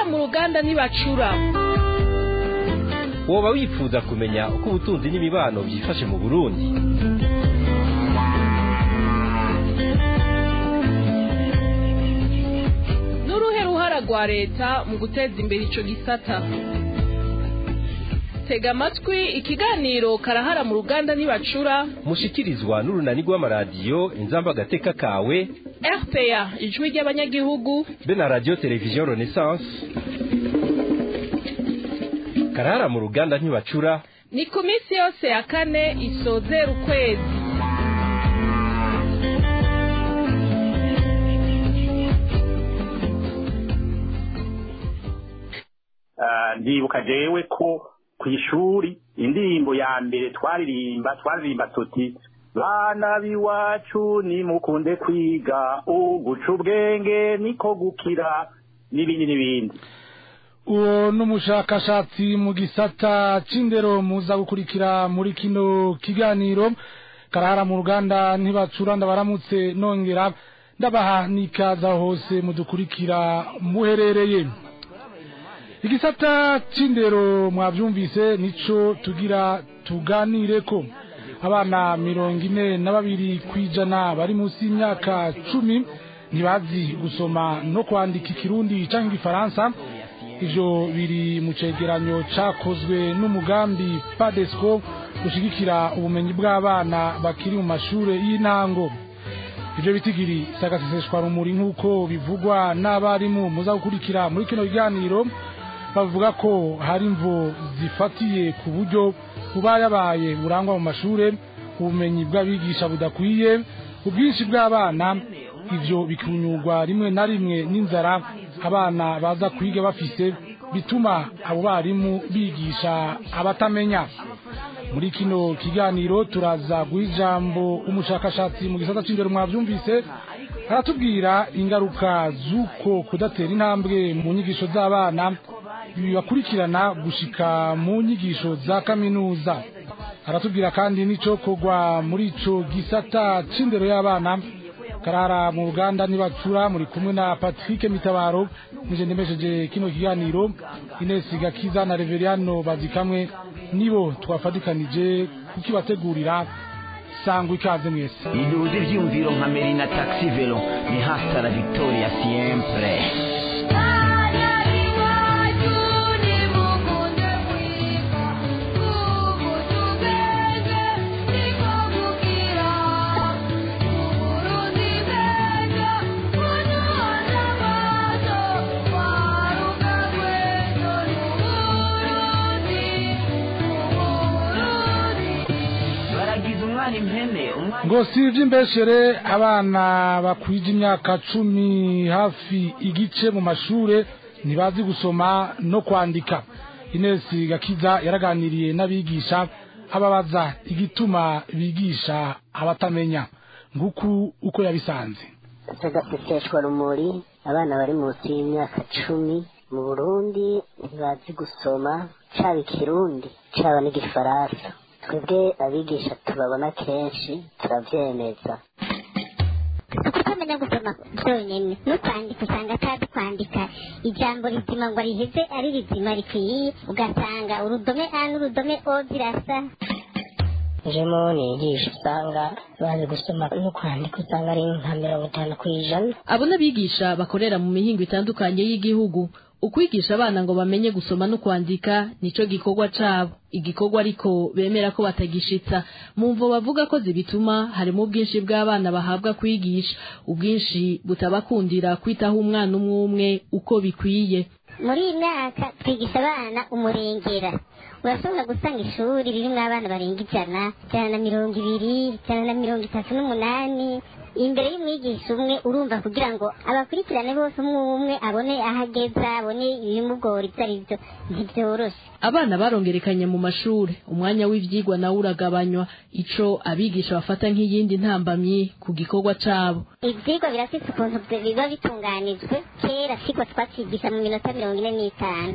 mu ruganda ntibacura woba wifuza kumenya uko ubutunzi n'imibano byifashe mu burundi n'uruhe ruhara rwa leta mu guteza imbere ico gisata tega amatwi ikiganiro karahara mu ruganda ntibacura mushikirizwa n'urunani rw'amaradiyo inzamba agateka kawe rpa ijwi ry'abanyagihugu be na radiyo televiziyo renaissance karahara mu ruganda ntibacura ni ku minsi yose ya kane isozera ukwezi ndibuka jewe ko ku ishuri indirimbo ya mbere twaririmba twaririmba tuti bana b'iwacu nimukunde kwiga uguca ubwenge niko gukira n'ibindi n'ibindi uwo n'umushakashatsi mu gisata c'indero muza gukurikira muri kino kiganiro karahara mu ruganda ntibacura ndabaramutse nongera ndabaha n'ikaza hose mudukurikira muherereye igisata c'indero mwavyumvise nico tugira tuganire ko abana mirongo ine na babiri kwijana bari munsi y'imyaka cumi ntibazi gusoma no kwandika ikirundi canke igifaransa ivyo biri mu cegeranyo cakozwe n'umugambi padesco ushigikira ubumenyi bw'abana bakiri mu mashure y'intango ivyo bitigiri sagaseseshwa rumuri nk'uko bivugwa n'abarimu muza gukurikira muri kino kiganiro bavuga ko hari imvo zifatiye ku buryo bubayabaye burangwa mu mashure ubumenyi bw'abigisha budakwiye ubwinshi bw'abana ivyo bikunyurwa rimwe na rimwe n'inzara abana baza kwiga bafise bituma abo barimu bigisha abatamenya muri kino kiganiro turaza guha ijambo umushakashatsi mu gisata c'indero mwavyumvise aratubwira ingaruka z'uko kudatera intambwe mu nyigisho z'abana bibakurikirana gushika mu nyigisho za kaminuza aratubwira kandi n'icokorwa muri ico gisata c'indero y'abana karara mu ruganda nibacura muri kumwe na Patrick Mitabaro nije ndemesheje kino kiganiro Ines Gakiza na Reveriano bazikamwe nibo twafadikanije kukibategurira sangwa ikaze mwese iduze ivyumviro nka Merina Taxi Velo ni hasta la victoria siempre baragize umwana impene umwana ngo si ivy'imbeshere abana bakwije imyaka cumi hafi igice mu mashure ntibazi gusoma no kwandika Ines Gakiza yaraganiriye n'abigisha ababaza igituma bigisha abatamenya nguku uko yabisanze tugaseseshwa rumuri abana bari munsi y'imyaka cumi mu burundi ntibazi gusoma caba ikirundi caba n'igifaransa twebwe abigisha tubabona kenshi turavyemeza ukutamenya gusoma byonyine no kwandika usanga atazi kwandika ijambo rizima ngo riheze ari rizima rikwiye ugasanga urudome a n'urudome o zirasa jemo nigisha usanga bazi gusoma no kwandika usanga ari nka mirongo itanu ku ijana abo n'abigisha bakorera mu mihingo itandukanye y'igihugu ukwigisha abana ngo bamenye gusoma no kwandika nico gikorwa cabo igikorwa ariko bemera ko batagishitsa mu mvo bavuga ko zibituma harimo ubwinshi bw'abana bahabwa kwigisha ubwinshi butabakundira kwitaho umwana umwe umwe uko bikwiye muri iyi myaka twigisha abana umurengera urashobora gusanga ishuri ririmo abana barenga ijana ijana na mirongo ibiri ijana na mirongo itatu n'umunani imbere y'umwigisha umwe urumva kugira ngo abakurikirane bose umwe umwe abone aho ageza abone ibimugora ibyo ari byo ntibyoroshe abana barongerekanye mu mashure umwanya w'ivyigwa nawo uragabanywa ico abigisha bafata nk'iyindi ntambamyi ku gikorwa cabo ivyigwa birafise ukuntu biba bitunganijwe kera siko twacigisha mu minota mirongo ine n'itanu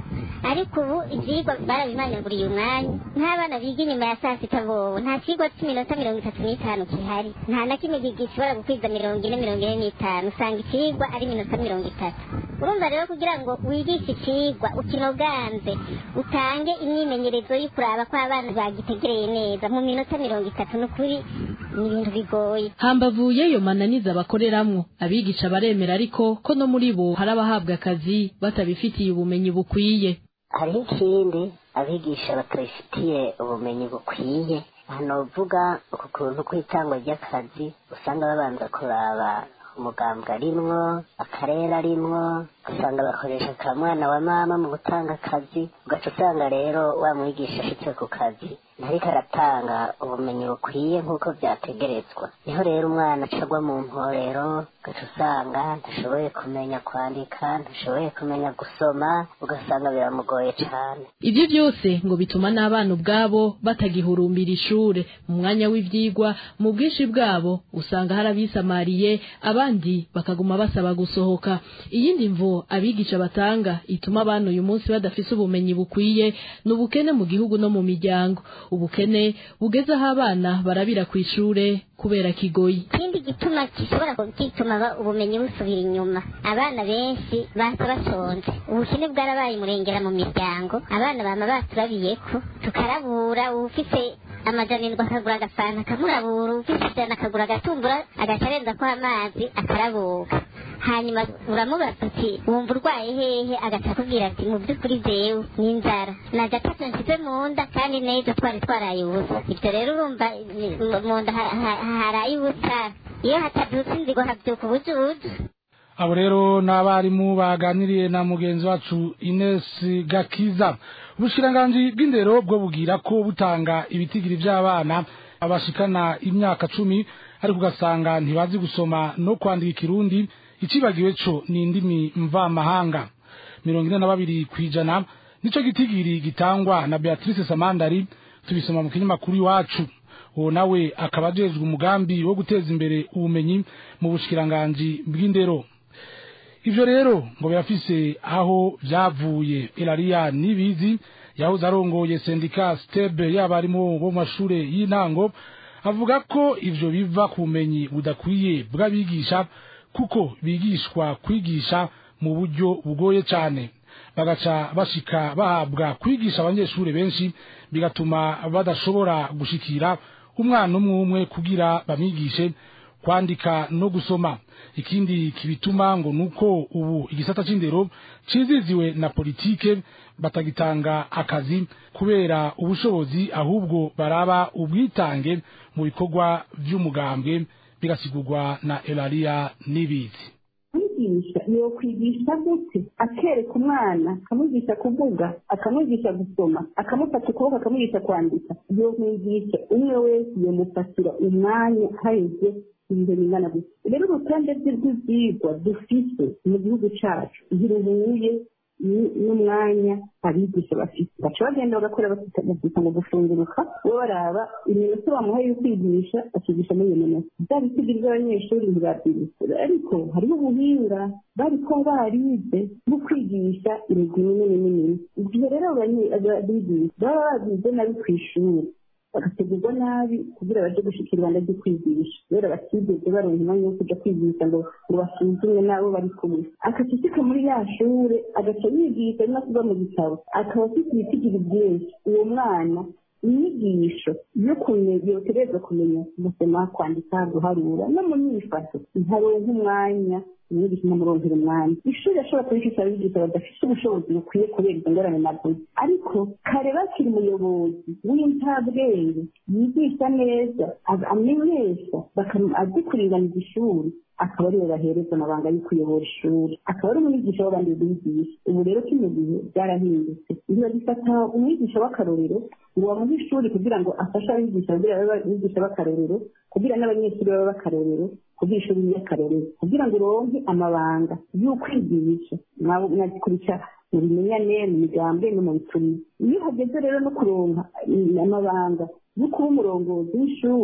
ariko ubu ivyigwa barabimanaguriye umwanya nk'abana biga inyuma ya saa sita bobo nta cigwa c'iminota mirongo itatu n'itanu kihari nta na kimwe gishobora gukwiza mirongo ine mirongo ine n'itanu usanga icigwa ari iminota mirongo itatu urumva rero kugira ngo wigishe icigwa ukinoganze utange imyimenyerezo yo kuraba ko abana bagitegereye neza mu minota mirongo itatu n'ukuri ni ibintu bigoye hambavu y'ayo mananiza bakoreramwo abigisha baremera ariko ko no muri bo hari abahabwa akazi batabifitiye ubumenyi bukwiye hariho ikindi abigisha batabifitiye ubumenyi bukwiye hano uvuga ku kuntu kw'itangwa ry'akazi usanga babanza kuraba umugambwe arimwo akarere arimwo ugasanga bakoresha ka mwana wa mama mu gutanga akazi ugaca usanga rero wa mwigisha ashitse ku kazi ntariko aratanga ubumenyi bukwiye nk'uko vyategerezwa niho rero umwana acagwa mu mporero ugaca usanga ntashoboye kumenya kwandika ntashoboye kumenya gusoma ugasanga biramugoye cane ivyo vyose ngo bituma n'abana ubwabo batagihurumbira ishure mu mwanya w'ivyigwa mu bwinshi bwabo usanga hari abisamariye abandi bakaguma basaba gusohoka iyindi mvo abigisha batanga ituma abana uyu munsi badafise ubumenyi bukwiye ni ubukene mu gihugu no mu miryango ubukene bugeze aho abana barabira ku ishure kubera kigoyi ikindi gituma gishobora gituma ba- ubumenyi busubira inyuma abana benshi baza bashonje ubukene bwarabaye umurengera mu miryango abana bama baturabiyeko tukarabura uwufise amajana indwi akagura agafanta akamurabura uwufise ijana akagura agatumbura agaca arenzako amazi akarabuka hanyuma uramubaza uti wumva urwaye hehe agaca akubwira ati mu by'ukuri jewe ni inzara naja atatu nsize mu nda kandi n'ejo twari twaraye ubusa ibyo rero urumva ni- mu nda ha- ha- haraye ubusa iyo hatabyutse inzigo habyuka ubujuju abo rero ni abarimu baganiriye na mugenzi wacu Ines Gakiza ubushikiranganji bw'indero bwo bugira ko butanga ibitigiri by'abana abashikana imyaka cumi ariko ugasanga ntibazi gusoma no kwandika ikirundi icibagiwe co ni indimi mvamahanga mirongo ine na babiri kw'ijana nico gitigiri gitangwa na Beatrice Samandari tubisoma mu kinyamakuru iwacu uwo nawe akaba ajejwe umugambi wo guteza imbere ubumenyi mu bushikiranganji bw'indero ivyo rero ngo birafise aho vyavuye Elaria Nibizi yahoze arongoye sendika stebe y'abarimu bo mu mashure y'intango avuga ko ivyo biva ku bumenyi budakwiye bw'abigisha kuko bigishwa kwigisha mu buryo bugoye cane bagaca bashika bahabwa kwigisha abanyeshure benshi bigatuma badashobora gushikira umwana umwe umwe kugira bamwigishe kwandika no gusoma ikindi kibituma ngo nuko ubu igisata c'indero ciziziwe na politike batagitanga akazi kubera ubushobozi ahubwo baraba ubwitange mu bikorwa vy'umugambwe bigasigurwa na Elaria Nibizi kwigisha yo kwigisha gute akereka umwana akamwigisha kuvuga akamwigisha gusoma akamufata ukuboko akamwigisha kwandika yo mwigisha umwe wese yomufatira umwanya haheze ibihe bingana gutya rero urutonde rw'ivyigwa dufise mu gihugu cacu ntiruhuye ni- n'umwanya abigisha bafite baca bagenda bagakora bakita ngo gufunguruka bo baraba iminota bamuhaye yo kwigisha akigisha muri iyo minota bya bitigiri by'abanyeshuri ntibabyigisha ariko hariho ubuhinga bariko barize bwo kwigisha imigwi minini minini igihe rero abanye- abigisha baba babize nabi ku ishuri bagategurwa nabi kugira baje gushikira ibanda ryo kwigisha kubera batigeze baronka umwanya wo kuja kwigisha ngo ngo basuzumwe n'abo bari kumwe agaca ashika muri ya shure agaca yigisha no kuva mu gitabo akaba afite ibitigiri byinshi uwo mwana inyigisho yo kumenya yotegerezwa kumenya gusoma kwandika guharura no mu myifato ntaronka umwanya umwigisha ntamuronkera umwanya ishuri ashobora kubigisha abigisha badafite ubushobozi bukwiye kubera izo ngorane navuze ariko kare bakiri umuyobozi w'intabwenge yigisha neza a- amenyesha bakam- azi kuringaniza ishuri akaba ariwe bahereza amabanga yo kuyobora ishuri akaba ari umwigisha w'abandi bigisha ubu rero kino gihe byarahindutse biba bifata umwigisha w'akarorero ngo bamuhe ishuri kugira ngo afashe abigisha kugira babe abigisha b'akarorero kugira n'abanyeshuri babe b'akarorero kugira ishuri ry'akarorero kugira ngo uronke amabanga y'ukwigisha mwa- mwazikurikira mu bimenyane mu migambi no mu bitumi iyo hageze rero no kuronka mm, amabanga yo kuba umurongozi w'ishuri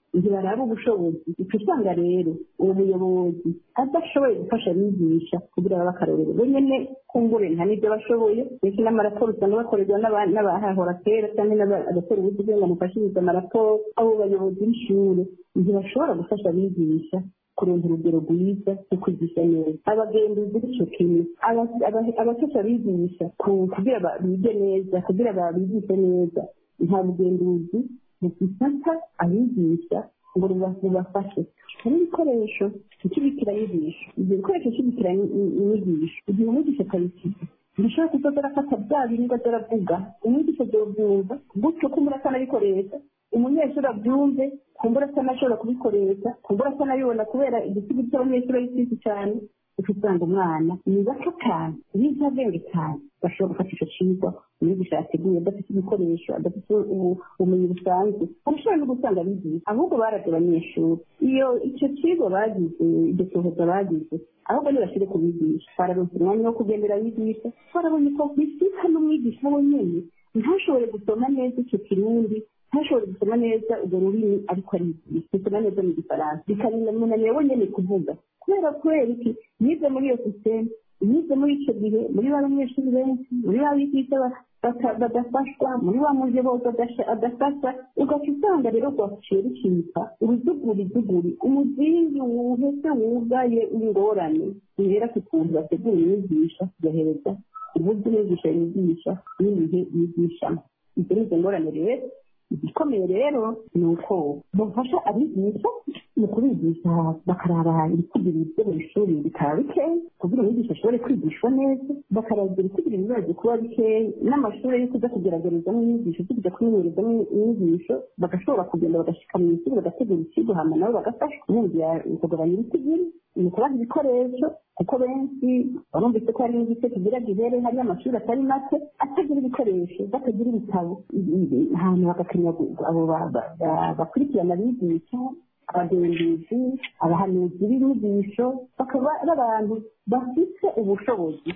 ntibaraba ubushobozi uca usanga rero uwo muyobozi adashoboye gufasha abigisha kugira babe akarorero bo nyene kumbure nta n'ibyo bashoboye ndetse n'amaraporo usanga bakorerwa n'aba- n'abahahora kera cyangwa abakora ubuzi kugira ngo mufashirize amaraporo abo bayobozi b'ishure ntibashobora gufasha abigisha kuronka urugero rwiza rwo kwigisha neza abagenduzi b'ico kimwe aba- aba- abafasha abigisha ku- kugira ba- bige neza kugira ba- bigishe neza nta bugenduzi bufata abigisha ngo ruba- rubafashe hari ibikoresho ikibikira inyigisho ibyo bikoresho kibikira inyigisho igihe umwigisha atabifite ntishobora kuza arafata bya biribwa aravuga umwigisha azobyumva gutyo ko umura akanabikoresha umunyeshuri abyumve kumbura atanashobora kubikoresha kumbura atanabibona kubera igisigo cy'abanyeshuri ari cyinshi cyane uca usanga umwana ni bato cyane bize ubwenge cyane bashobora gufata icyo cigwa umwigisha yateguye adafite ibikoresho adafite ubu- ubumenyi busanzwe arashobora no gusanga bigiye ahubwo barabye abanyeshuri iyo icyo kigo bagize iryo sohoza bagize ahubwo ntibashyire ku bigisha bararonse umwanya wo kugendera abigisha barabonye ko bisika n'umwigisha we nyene ntashobore gusoma neza icyo kirundi ntashobore gusoma neza urwo rurimi ariko arigisha gusoma neza mu gifaransa bikamunanira we nyene kuvuga kubera kubera iki yize muri iyo sisiteme yize muri icyo gihe muri ba banyeshuri benshi muri ba bigisha ba- bata- badafashwa muri wa muyobozi adasha- adafasha ugaca usanga rero rwaciye rucika uruzuguri umuzingi wuhese wugaye w'ingorane bihera ku kuntu bategura inyigisho kugahereza uburyo umwigisha yigisha n'ibihe yigishamo ibyo ni izo ngorane rero igikomeye rero ni uko bafasha abigisha mu kubigisha bakaraba ibikugira ibyo mu ishuri bikaba bikeya kugira umwigisha ashobore kwigishwa neza bakaragira ibikugira ibibazo kuba bikeya n'amashuri yo kuza kugeragezamo inyigisho zo kujya kumenyerezamo inyigisho bagashobora kugenda bagashika mu ishuri bagategura ikigo hama nabo bagafashwa bumvira kugabanya ibitigiri ni ukubaha ibikoresho kuko benshi barumvise ko hari n'igice kigira gihere hari amashuri atari make atagira ibikoresho batagira ibitabo ahantu bagakenya abo ba- ba- ba- bakurikirana abigisha abagenzuzi abahanuzi b'inyigisho bakaba ari abantu bafite ubushobozi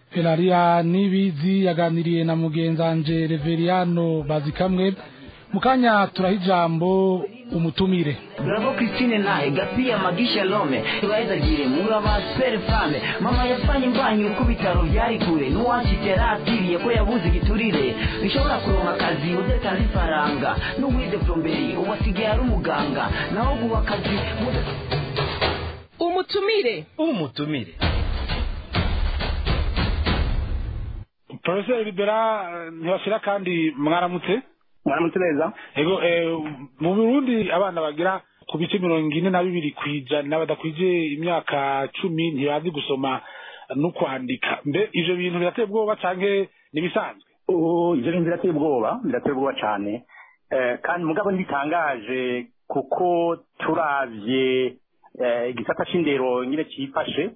Elaria Nibizi yaganiriye na mugenzanje Reveriano Bazikamwe mukanya turaha ijambo umutumire Bravo Christine naye Gapia Magisha Lome Tuwaizagire Muraba Spare Fame Mama yafanye imbanyi uko bitaro byari kure Nuwashitera atiriye ko yabuze igiturire Bishobora kuronka akazi udatanze ifaranga N'uwize plomberi uwasigaye ari umuganga Naho guha akazi muda- umutumire umutumire Professor Libera ntibashira kandi mwaramutse mwaramutse neza ego eh, mu Burundi abana bagira ku bice mirongo ine na bibiri kwijana badakwije imyaka cumi ntibazi gusoma no kwandika mbe ivyo bintu birateye ubwoba canke nibisanzwe ubu ibyo bintu birateye ubwoba birateye ubwoba cyane Eh, kandi mugabo ntibitangaje kuko turavye eh, igisata c'indero nyine cifashe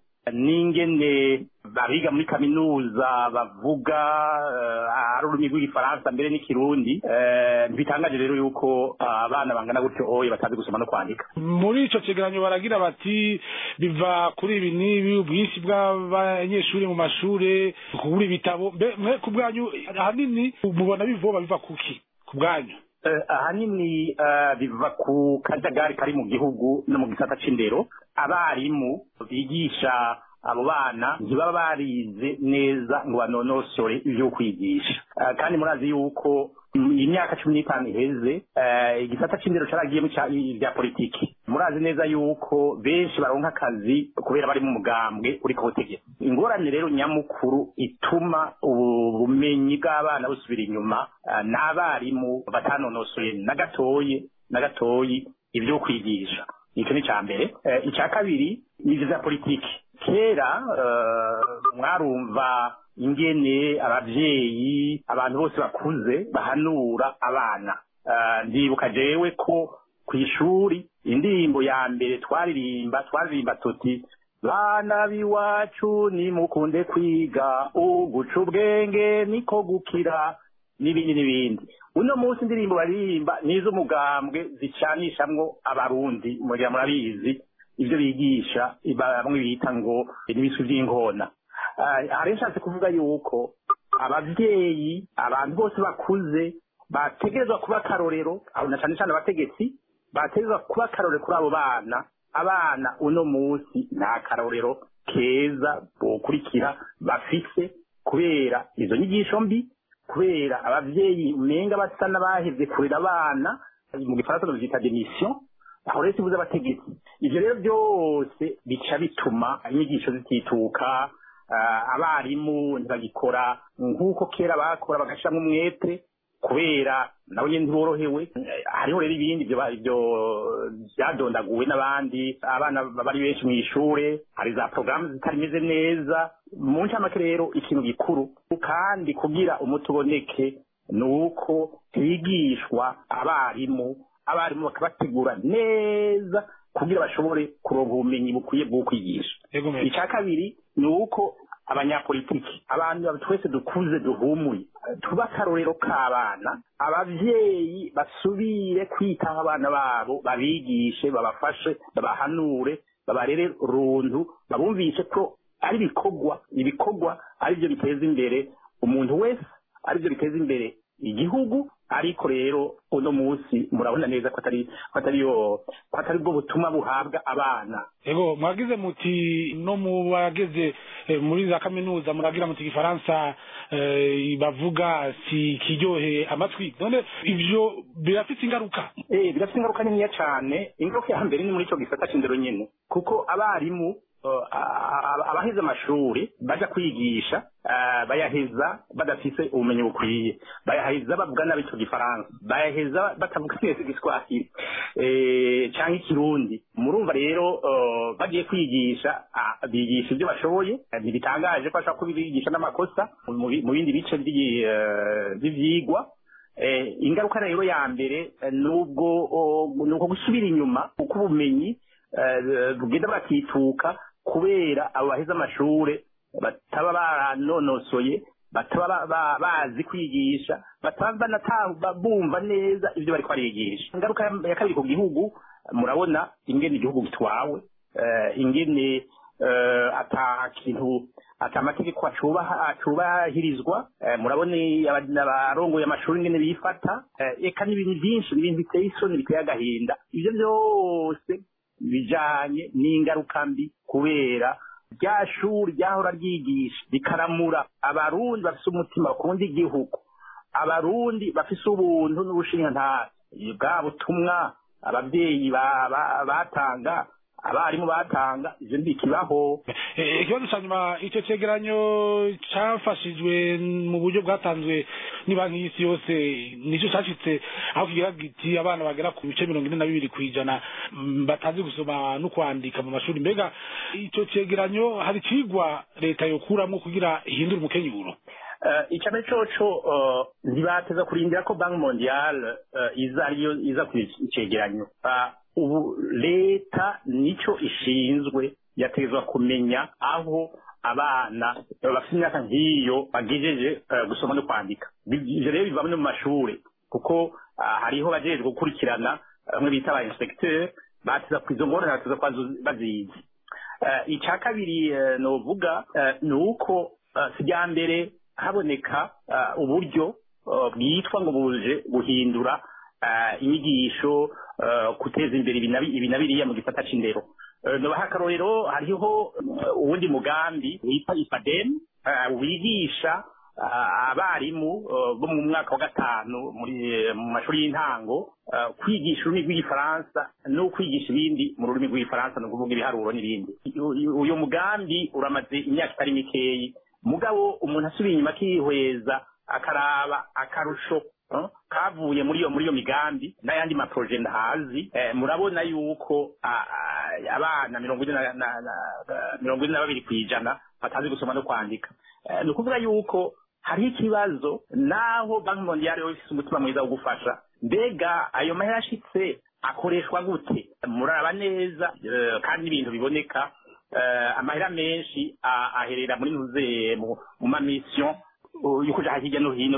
n'ingene abiga muri kaminuza bavuga eh, ari ururimi rw'igifaransa mbere n'ikirundi Eh, ntibitangaje rero yuko ah, abana bangana gutyo oye batazi gusoma no kwandika muri ico cegeranyo baragira bati biva kuri ibi n'ibi ubwinshi bw'abanyeshuri mu mashure kubura ibitabo mbe mwe ku bwanyu ahanini mubona bivoba biva kuki ku bwanyu Eh, ahanini eh, biva ku kajagari kari mu gihugu no mu gisata c'indero abarimu bigisha abo bana ntibaba barize neza ngo banonosore ivyo kwigisha Eh, kandi murazi yuko mm, imyaka cumi n'itanu iheze eh, igisata c'indero caragiyemo ca- ibya politiki murazi neza yuko benshi baronka akazi kubera bari mu mugambwe uri ku butegetsi ingorane rero nyamukuru ituma ubu bumenyi bw'abana busubira inyuma eh, n'abarimu batanonosoye na gatoyi na gatoyi ibyo kwigisha icyo ni icya mbere Eh, icya kabiri ni ibyo bya politiki kera eh, mwarumva ingene abavyeyi abantu bose bakuze bahanura abana Eh, ndibuka jewe ko ku ishuri indirimbo ya mbere twaririmba twaririmba tuti bana b'iwacu nimukunde kwiga uguca ubwenge niko gukira n'ibindi n'ibindi uno munsi indirimbo baririmba n'iz'umugambwe zicanishamwo abarundi mugira murabizi ibyo bigisha bamwe bita ngo n'ibiswi by'inkona Ah, hari nshatse kuvuga yuko ababyeyi abantu bose bakuze bategerezwa kuba akarorero aho na cyane cyane abategetsi bateza kuba akarorero kuri abo bana abana uno munsi nta karorero keza bokurikira bafise kubera izo nyigisho mbi kubera abavyeyi umenga basa n'abahevye kurera abana mu gifaransa bavyita demission aho rero tubuze abategetsi ivyo rero byose bica bituma inyigisho zitituka uh, abarimu ntibagikora nk'uko kera bakora bagashiramwo umwete kubera nabo nyene ntiborohewe hariho rero ibindi ivyo ivyo vyadondaguwe n'abandi abana bari benshi mw'ishure hari za porogaramu zitarimeze neza mu ncamake rero ikintu gikuru kandi kugira umuti uboneke ni uko higishwa abarimu abarimu bakabategura neza kugira bashobore kuronka ubumenyi bukwiye bwo kwigisha icya kabiri ni uko abanyapolitiki abantu twese dukuze duhumuye tuba akarorero k'abana abavyeyi basubire kwitaho abana babo babigishe babafashe babahanure babarere runtu babumvishe ko ari ibikorwa ibikorwa ari byo biteza imbere umuntu wese ari byo biteza imbere igihugu ariko rero uno munsi murabona neza ko atari ko atari yo ko atari bwo butumwa buhabwa abana ego mwagize muti no mu bageze eh, muri za kaminuza muragira muti igifaransa eh, bavuga si kiryoheye amatwi none ivyo birafite ingaruka eh birafite ingaruka niniya cane ingaruka ya mbere ni muri ico gisata c'indero nyene kuko abarimu uh, abaheze amashuri baja kwigisha uh, bayaheza badafise ubumenyi bukwiye bayaheza bavuga nabi ico gifaransa bayaheza batavuga neza igiswahili eh, canke ikirundi murumva rero uh, bagiye kwigisha uh, bigisha ibyo bashoboye ntibitangaje ko bashobora kubigisha n'amakosa mu bindi bice vy'ivyigwa eh, ingaruka rero ya mbere nubwo nuko gusubira inyuma kuko ubumenyi bugenda bwakituka kubera abo baheze amashure bataba baranonosoye bataba bazi kwigisha bataba banatanga bumva neza ibyo bariko barigisha ingaruka ya kabiri ku gihugu murabona ingene igihugu gitwawe ingene ata kintu ata amategeko acubahirizwa murabona abarongoye amashuri ingene bifata eka n'ibintu byinshi n'ibintu biteye isoni biteye agahinda ivyo byose bijanye n'ingaruka mbi kubera rya shuri ryahora ryigisha rikaramura abarundi bafise umutima bakunda igihugu abarundi bafise ubuntu n'ubushinjantara bwa butumwa abavyeyi batanga abarimu batanga ivyo ntikibaho ikibazo ca nyuma ico cegeranyo cafashijwe mu buryo bwatanzwe n'ibanki y'isi yose nico cashitse aho kigira giti abana bagera ku bice mirongo ine na bibiri kw'ijana batazi gusoma no kwandika mu mashuri mbega ico cegeranyo hari cigwa leta yokuramwo kugira ihindure umukenyuro icame coco ntibateza kurindira ko banki mondiale iza ariyo iza ku cegeranyo ubu leta nico ishinzwe yategezwa kumenya aho abana bafite imyaka nk'iyo bagejeje gusoma no kwandika ivyo rero biva no mu mashure kuko hariho bajejwe gukurikirana bamwe bita aba inspecteur bateza ku izo ngorane bateza kuba bazizi ica kabiri novuga ni uko sijya mbere haboneka uburyo bwitwa ngo buje guhindura inyigisho guteza imbere ibi na biriya mu gisata c'indero nobaha akarorero hariho uwundi mugambi witwa ipadem wigisha abarimu bo mu mwaka wa gatanu mu mashuri y'intango kwigisha ururimi rw'igifaransa no kwigisha ibindi mu rurimi rw'igifaransa ni ukuvuga ibiharuro n'ibindi uyu mugambi uramaze imyaka itari mikeyi mugabo umuntu asubiye inyuma akihweza akaraba akarusho kavuye muri iyo muri iyo migambi n'ayandi maproje ndahazi murabona yuko abana mirongo ine mirongo ine na babiri ku ijana batazi gusoma no kwandika ni ukuvuga yuko hariho ikibazo naho banki mondiale yo ifise umutima mwiza wo gufasha mbega ayo mahera ashitse akoreshwa gute muraraba neza kandi n'ibintu biboneka amahera menshi aherera muri nuze mu mamisiyo yo kuja hirya no hino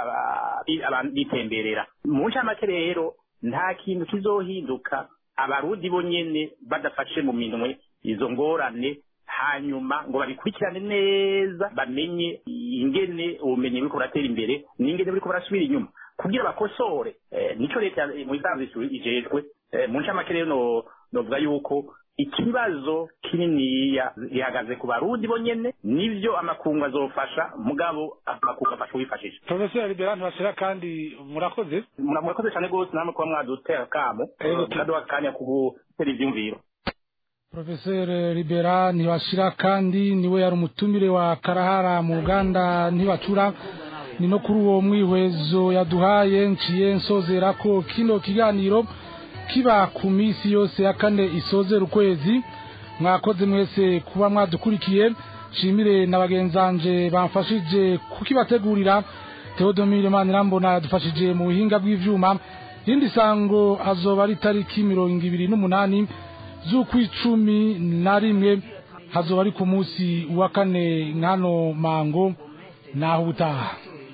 abantu bitemberera mu ncamake rero nta kintu kizohinduka abarundi bonyene badafashe mu minwe izo ngorane hanyuma ngo babikurikirane neza bamenye ingene ubumenyi buriko buratera imbere n'ingene buriko burasubira inyuma kugira bakosore nico leta mu isanzwe ijejwe mu ncamake rero novuga yuko ikibazo kininiya gihagaze ku barundi bonyene nivyo amakungu azofasha mugabo amakungu afasha uwifashisha professeur libera ntibashira kandi murakoze murakoze cyane rwose namwe kuba mwadutera kamo mukaduha akanya ku gutera ivyumviro professeur libera ntibashira kandi niwe yari umutumire wa karahara mu ruganda ntibacura ni no kuri uwo mwihwezo yaduhaye nciye nsozera ko kino kiganiro kiba ku minsi yose ya kane isozera ukwezi mwakoze mwese kuba mwadukurikiye nshimire na bagenzanje bamfashije kukibategurira Theodomire Manirambona yadufashije mu buhinga bw'ivyuma irindi sango azoba ari tariki mirongo ibiri n'umunani z'ukwicumi na rimwe hazoba ari ku munsi wa kane nkano mango naho ubutaha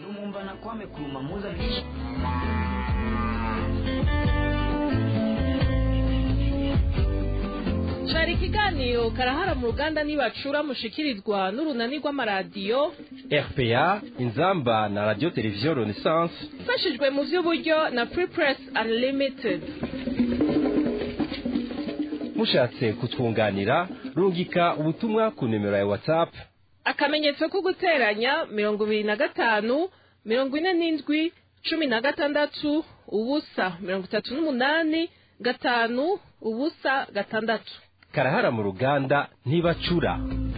cari ikiganiro karahara mu ruganda nibacura mushikirizwa n'urunani rw'amaradiyo rpa inzamba na radio televiziyo renaissance ifashijwe mu vy'uburyo na free press unlimited mushatse kutwunganira rungika ubutumwa ku nimero ya whatsapp akamenyetso ko guteranya mirongo ibiri na gatanu mirongo ine n'indwi cumi na gatandatu ubusa mirongo itatu n'umunani gatanu ubusa gatandatu karahara mu ruganda ntibacura